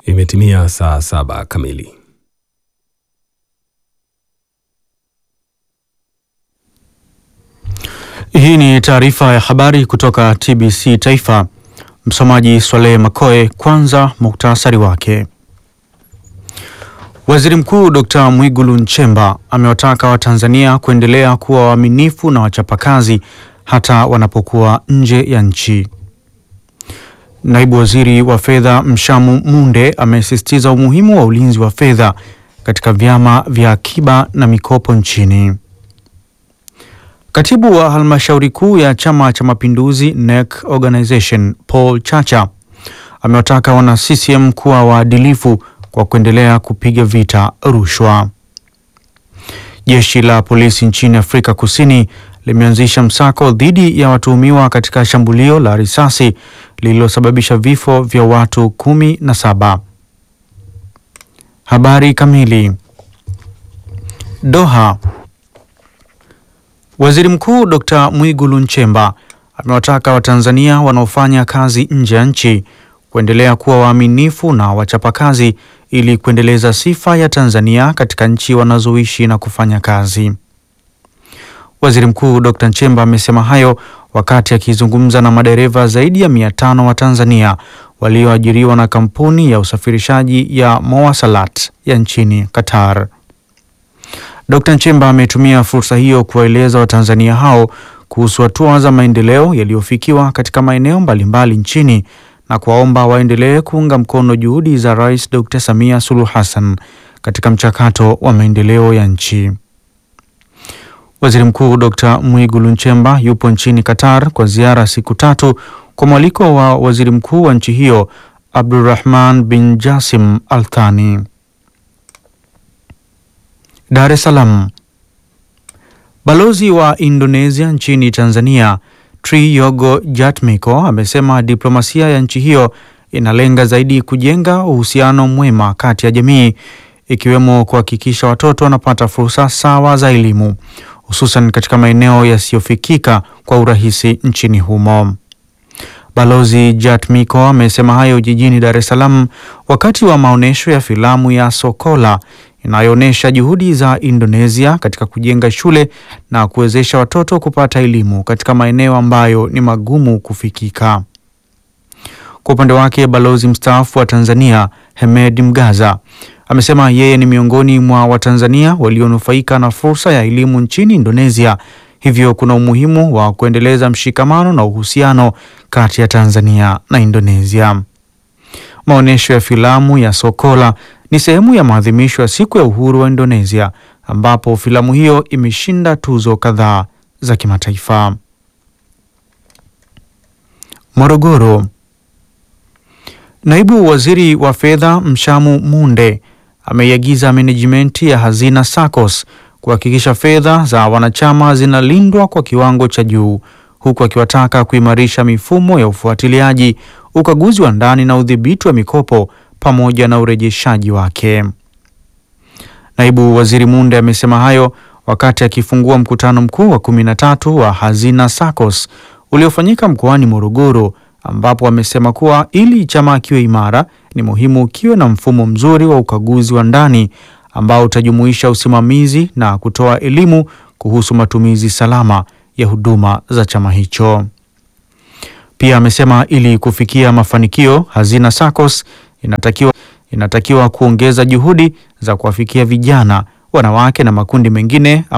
Imetimia saa saba kamili. Hii ni taarifa ya habari kutoka TBC Taifa. Msomaji Swaleh Makoe. Kwanza muktasari wake. Waziri Mkuu Dr. Mwigulu Nchemba amewataka Watanzania kuendelea kuwa waaminifu na wachapakazi hata wanapokuwa nje ya nchi. Naibu Waziri wa Fedha Mshamu Munde amesisitiza umuhimu wa ulinzi wa fedha katika vyama vya akiba na mikopo nchini. Katibu wa halmashauri kuu ya Chama cha Mapinduzi NEC Organization Paul Chacha amewataka wana CCM kuwa waadilifu kwa kuendelea kupiga vita rushwa. Jeshi la polisi nchini Afrika Kusini limeanzisha msako dhidi ya watuhumiwa katika shambulio la risasi lililosababisha vifo vya watu kumi na saba. Habari kamili. Doha. Waziri Mkuu Dr. Mwigulu Nchemba amewataka Watanzania wanaofanya kazi nje ya nchi kuendelea kuwa waaminifu na wachapakazi ili kuendeleza sifa ya Tanzania katika nchi wanazoishi na kufanya kazi. Waziri Mkuu Dr. Nchemba amesema hayo wakati akizungumza na madereva zaidi ya mia tano wa Tanzania walioajiriwa na kampuni ya usafirishaji ya Mowasalat ya nchini Qatar. Dr. Nchemba ametumia fursa hiyo kuwaeleza Watanzania hao kuhusu hatua za maendeleo yaliyofikiwa katika maeneo mbalimbali nchini na kuwaomba waendelee kuunga mkono juhudi za Rais Dr. Samia Suluhu Hassan katika mchakato wa maendeleo ya nchi. Waziri Mkuu Dr. Mwigulu Nchemba yupo nchini Qatar kwa ziara siku tatu kwa mwaliko wa Waziri Mkuu wa nchi hiyo Abdulrahman bin Jassim Al Thani. Dar es Salaam. Balozi wa Indonesia nchini Tanzania Triyogo Jatmiko amesema diplomasia ya nchi hiyo inalenga zaidi kujenga uhusiano mwema kati ya jamii ikiwemo kuhakikisha watoto wanapata fursa sawa za elimu hususan katika maeneo yasiyofikika kwa urahisi nchini humo. Balozi Jatmiko amesema hayo jijini Dar es Salaam wakati wa maonyesho ya filamu ya Sokola inayoonyesha juhudi za Indonesia katika kujenga shule na kuwezesha watoto kupata elimu katika maeneo ambayo ni magumu kufikika. Kwa upande wake, balozi mstaafu wa Tanzania Hemed Mgaza amesema yeye ni miongoni mwa Watanzania walionufaika na fursa ya elimu nchini Indonesia, hivyo kuna umuhimu wa kuendeleza mshikamano na uhusiano kati ya Tanzania na Indonesia. Maonyesho ya filamu ya Sokola ni sehemu ya maadhimisho ya siku ya uhuru wa Indonesia ambapo filamu hiyo imeshinda tuzo kadhaa za kimataifa. Morogoro. Naibu Waziri wa Fedha Mshamu Munde ameiagiza menejimenti ya Hazina SACCOS kuhakikisha fedha za wanachama zinalindwa kwa kiwango cha juu huku akiwataka kuimarisha mifumo ya ufuatiliaji, ukaguzi wa ndani na udhibiti wa mikopo pamoja na urejeshaji wake. Naibu Waziri Munde amesema hayo wakati akifungua mkutano mkuu wa kumi na tatu wa Hazina SACCOS uliofanyika mkoani Morogoro ambapo amesema kuwa ili chama kiwe imara ni muhimu kiwe na mfumo mzuri wa ukaguzi wa ndani ambao utajumuisha usimamizi na kutoa elimu kuhusu matumizi salama ya huduma za chama hicho. Pia amesema ili kufikia mafanikio, Hazina SACCOS inatakiwa, inatakiwa kuongeza juhudi za kuwafikia vijana, wanawake na makundi mengine